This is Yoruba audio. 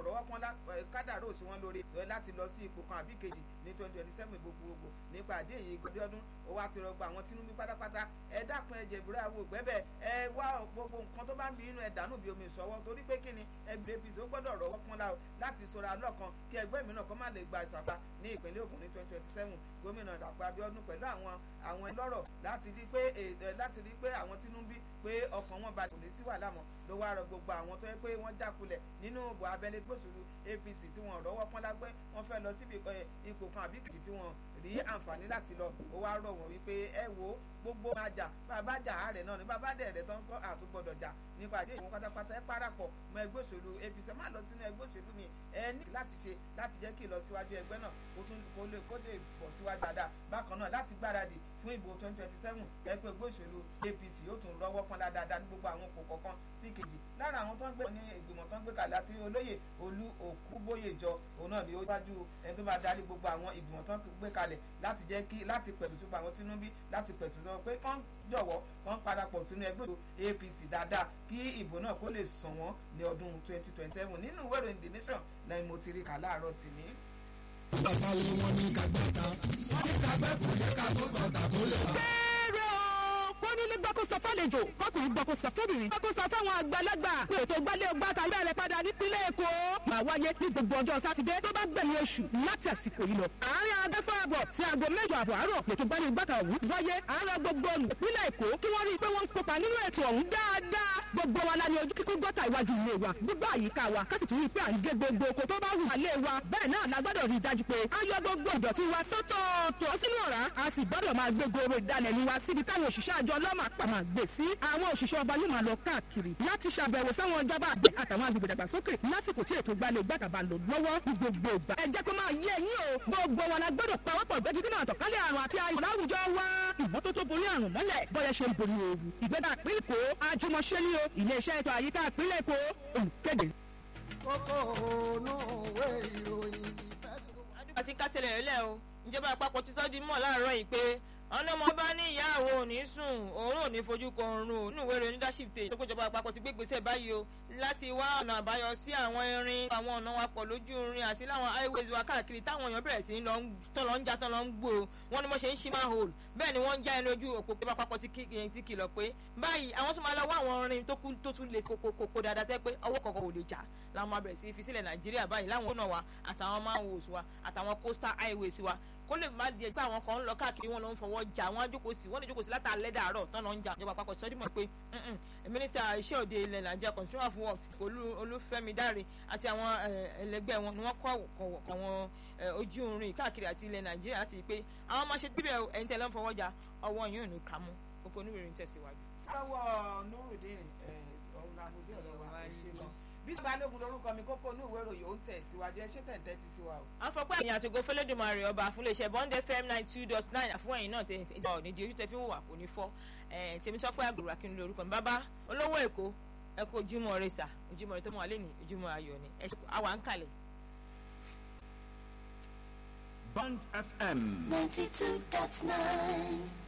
rọ́wọ́ pọ́n kádàrá òsì wọn lórí láti lọ sí ipò kan àbí kejì ní twenty twenty seven gbogbogbò nípa àdé yìí gbọdọdún ó wá ti rọgbọ àwọn Tinubu pátápátá ẹ dákun ẹ jẹ̀bùrẹ́ àwọ̀ ògbẹ́bẹ̀ ẹ wá gbogbo nǹkan tó bá ń bí inú ẹ dànù bí omi ìṣọwọ́ torí pé kíni ẹgbẹ́ APC ó gbọ́dọ̀ rọ́wọ́ pọ́n la láti sora lọ́kan kí ẹgbẹ́ mìíràn kó má lè gba ìsàpá ní ìpínlẹ̀ Ògùn ní twenty twenty seven gómìnà Dàpọ̀ Abíọ́dún pẹ̀lú àwọn àwọn ẹlọ́rọ̀ láti rí pé láti rí pé àwọn Tinubu pé ọkàn wọn balẹ̀ kò ní sí wàhálà mọ́ ló wá rọ gbogbo àwọn tó yẹ pé wọ́n jákulẹ̀ nínú ìbò abẹ́lé gbòsùlù APC tí wọ́n rọ́wọ́ pọ́n lágbẹ́ wọ́n fẹ́ lọ síbi ipò kan àbí kìkì tí wọ́n rí àǹfààní láti lọ ó wá rọ̀ wọ́n wípé ẹ wo gbogbo àjà bàbá jà àárẹ̀ náà ni bàbá dẹ̀rẹ̀ tó ń kọ́ àtúgbọ̀dọ̀ jà nípa àti ìwọ̀n pátápátá ẹ parapọ̀ mọ́ ẹgbẹ́ òṣèlú APC má lọ sínú ẹgbẹ́ òṣèlú mi ẹ ní láti ṣe láti jẹ́ kí ìlọsíwájú ẹgbẹ́ náà kó tún kó lè kó lè bọ̀ síwájú dáadáa bákan náà láti gbáradì fún ìbò twenty twenty seven ẹgbẹ́ ẹgbẹ́ òṣèlú APC yóò tún rọ́wọ́ pọ́n dáadáa ní gbogbo àwọn òpó kọ̀ọ̀kan sí kejì lára àwọn tó ń gbé ní ìgbìmọ̀ tó ń gbé kalẹ̀ àti olóyè olú òkúbóyèjọ òun náà ni ó wájú ẹni tó bá darí gbogbo àwọn ìgbìmọ̀ tó ń gbé kalẹ̀ láti jẹ́ kí láti pẹ̀lú sípò àwọn Tinubu láti pẹ̀tù sọ pé kán jọ̀wọ́ kán parapọ̀ sínú ẹgbẹ́ òṣèlú APC dáadáa kí ìbò náà kó lè sàn wọ́n ní ọdún twenty twenty seven nínú ìwé ìròyìn The Nation lẹ́yìn mo ti rí kà láàárọ̀ tìní. bàbá wọn ní kagbẹ́ta wọ́n ní kagbẹ́ kò yẹ ká tó gbọ̀ngàn tó lè wá onílé gbọ́ kó sọ fálejò kọkùnrin gbọ́ kó sọ fóbìnrin gbọ́ kó sọ fáwọn àgbàlagbà kó ètò gbálẹ̀ ọgbà tàbí bẹ̀rẹ̀ padà nípínlẹ̀ èkó. máa wáyé ní gbogbo ọjọ́ sátidé tó bá gbẹ̀yìn oṣù láti àsìkò yìí lọ. àárín agbẹ́fọ́ àbọ̀ sí aago mẹ́jọ àbọ̀ àárọ̀ lètò gbálẹ̀ ọgbà tàwù wáyé àárọ̀ gbogbo olùpínlẹ̀ èkó kí wọ́n rí i pé wọ́n ń kópa nínú ètò ọ̀hún dáadáa. gbogbo wa la ní ojú kíkún gọ́tà iwájú ilé wa gbogbo àyíká wa ká sì tún rí i pé à ń gé gbogbo oko tó bá wù wá lé wa bẹ́ẹ̀ náà la gbọ́dọ̀ rí i dájú pé a yọ gbogbo ìdọ̀tí wa sọ́tọ̀ọ̀tọ̀ sínú ọ̀rá a sì gbọ́dọ̀ máa gbé goro ìdalẹ̀ ní wa síbi táwọn òṣìṣẹ́ àjọ ọlọ́mà pàmò gbè sí àwọn òṣìṣẹ́ ọba yóò máa lọ káàkiri láti ṣàbẹ̀wò sáwọn ìjọba àgbẹ̀ àtàwọn agbègbè dàgbàsókè lásìkò tí ètò ìgbàlẹ̀ gbàtàbà lò lọ́wọ́ ní gbogbo ìgbà. ẹ jẹ́ kó máa yé ẹ̀yin o gbogbo wọn la gbọ́dọ̀ pawọ́pọ̀ gbẹ́jú nínú àtọ̀kálẹ̀ àrùn àti ayọ̀ láwùjọ wa. ìmọ́tótó borí àrùn mọ́lẹ̀ bọ́yẹ̀ ṣe ń borí ooru. ìgbẹ́dà ìpín èkó àjùmọ̀ṣe ní o iléeṣẹ́ ètò àyíká ìpínlẹ̀ èkó olùkéde. kókó ònú òwe ìròyìn ìfẹ́ àti kásẹ̀lẹ̀ rẹ̀ lẹ́ o ìjọba àpapọ̀ ti sọ́ di mọ̀ láàárọ̀ yìí pé ọlọ́mọ bá ní ìyá àwọn ò ní sùn òun ò ní fojú kan oorun o nínú ìwé ìròyìn leadership tè tó péjọba àpapọ̀ ti gbé gbèsè báyìí o láti wá ọ̀nà àbáyọ sí àwọn irin àwọn ọ̀nà wa pọ̀ lójú irin àti láwọn highways wa káàkiri táwọn èèyàn bẹ̀rẹ̀ sí tán lọ ń já tán lọ ń gbó o wọ́n ní wọ́n ṣe ń ṣí máa hole bẹ́ẹ̀ ni wọ́n ń já ẹni ojú òpó pé àpapọ̀ ti kìlọ̀ pé báyìí àwọn tó máa lọ wá àwọn irin tó tún lè kókó dáadáa tẹ́ pé ọwọ́ kọ̀ọ̀kan ò lè jà láwọn máa bẹ̀rẹ̀ sí fi sílẹ̀ nàìjíríà báyìí láwọn ọ̀nà wa àtàwọn manholes wa àtàwọn coastal highways wa kó lè má di ẹgbẹ́ àwọn kan ń lọ káàkiri wọn ló ń fọwọ́ jà wọn jókòó sí wọn lè jókòó sí látàlẹ́ dàárọ̀ tán lọ ń jà ìjọba àpapọ̀ sọ́dí mọ̀ pé mínísítà iṣẹ́ òde ilẹ̀ nàìjíríà consumer of works olúfẹ́mi dáre àti àwọn ẹlẹgbẹ́ wọn ni wọ́n kọ́ àwọn ojú irin káàkiri àti ilẹ̀ nàìjíríà láti rí i pé àwọn máa ṣe bíbẹ̀ ẹ̀yin tẹ̀lé ń fọwọ́ jà ọwọ́ yìí ò ní kà mú oko oníwèrè ń tẹ̀síwájú. lọ́wọ́ nurudeen ọ̀hún àmúdé ọ̀dọ́ wa ṣe lọ bí balógun lórúkọ mi kókó inú ìwé ìròyìn ó ń tẹ̀ síwájú ẹ ṣé tẹ̀ǹtẹ̀ ti sí wa o. àfọ̀pẹ́ àyìn àtògo fẹlẹ́dùmarè ọba àfúnléṣẹ́ bond fm nine two dot nine àfún ẹ̀yìn náà tẹ̀ ẹ̀ ní di ojú tẹ̀ fi ń wà kò ní fọ́ tèmítọ́pẹ́ àgbèrò akínú lórúkọ mi bàbá olówó èkó ẹ kó ojúmọ́ rẹ sà ojúmọ́ rẹ tó mọ́ wa lé ní ojúmọ́ ayọ̀ ni ẹ ṣe àwa ń kalẹ̀. Bond FM ninety two dot nine.